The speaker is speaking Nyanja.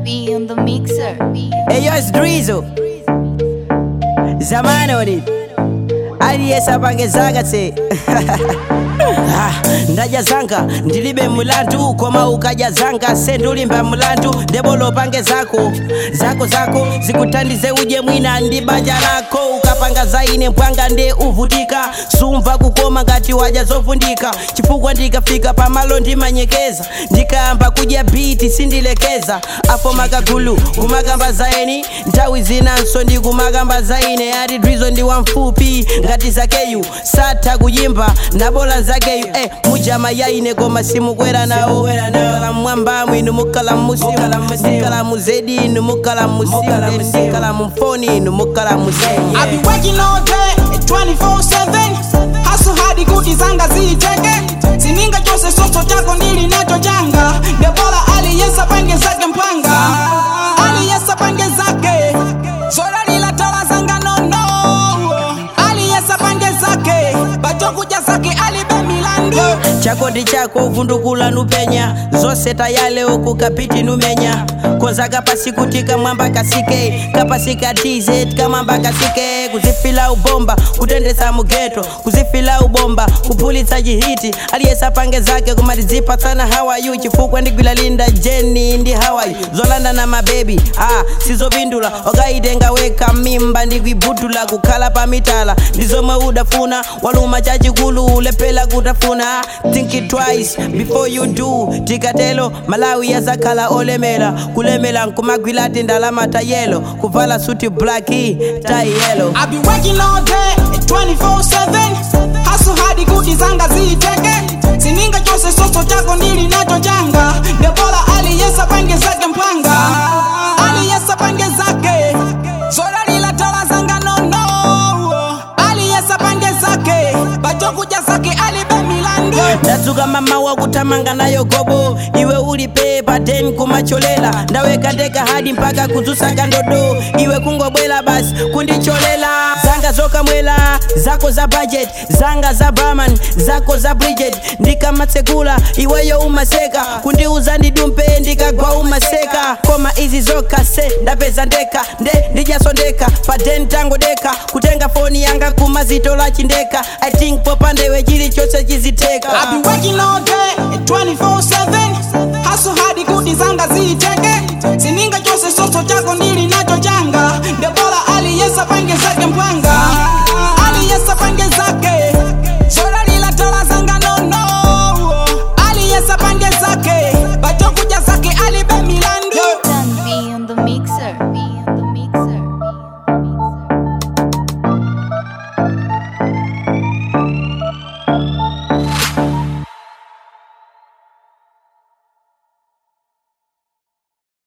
Be on the mixer. Hey, yo, it's Drizzle. Zamani on it. aliyesa pange zanga tse Ah, ndaja zanga ndilibe mulandu koma ukaja zanga sendulimba mulandu ndebolo pange zako zako zako zikuthandize uje mwina ndi banja lako ukapanga zaine mpwanga nde uvutika sumva kukoma ngati waja zovundika chifukwa ndikafika pamalo ndimanyekeza ndikayamba kudya biti sindilekeza apo makagulu kumakamba zaeni nthawi zinanso ndikumakamba zaine ati drizo ndi wamfupi ngati zakeyu satha kuyimba nabola zakeyu eh, mujama yaine koma simukwera nawo mukala mmwamba mwinu mukala musimu mukala muzedi inu mukala musimu ndikala mumfoni inu mukala museye I be working all day 24/7 hustle hadi kuti zanga ziiteke sininga chose soso chako ndili nacho changa debola aliyesa pange zake mpanga aliyesa pange zake zora lila tola zanga nono aliyesa pange zake bachokuja zake alibe milandu chako ndi chako uvundukula nupenya zonse tayale kukapiti numenya konza kapasi kuti kamwamba kasike kapasi ka tz kamwamba kasike kuzifila ubomba kutendesa mugeto kuzifila ubomba kuphulitsa chihiti aliyesa pange zake kumatizipatsana hawayu chifukwa ndigwila linda jeni ndi hawayu zolanda na mabebi ah, sizopindula okaitenga weka mimba ndikuibhudula kukhala pamitala ndizomwe udafuna waluma chachikulu ulephera kutafuna think it twice before you do tikatelo malawi yazakhala olemera kulemera nkumagwila tindalama tayelo kuvala suti blaki tai yelo I be working all day 24/7 hustle hadi kuti zanga ziiteke sininga chose soso chako ndili nacho changa debola aliyesa pange zake mpanga aliyesa pange zake zora lila tola zanga nono aliyesa pange zake bachokuja zake alibe milandu ndadzuka mama wakutamanga nayo gobo iwe uli pepa ten kumacholela ndaweka ndeka hadi mpaka kudzusaka ndodo iwe kungobwela basi kundicholela zanga zokamwela zako za budget zanga za baman zako za bridget ndikamatsekula iweyo umaseka kundiuza ndidumpe ndikagwa umaseka koma izi zokase ndapeza ndeka nde ndijasondeka pa ten tango deka kutenga foni yanga kumazitola chindeka i think popandewe chilichonse chiziteka I be working all day 24/7 hustle hadi kuti zanga ziiteke sininga chose soso chako ndi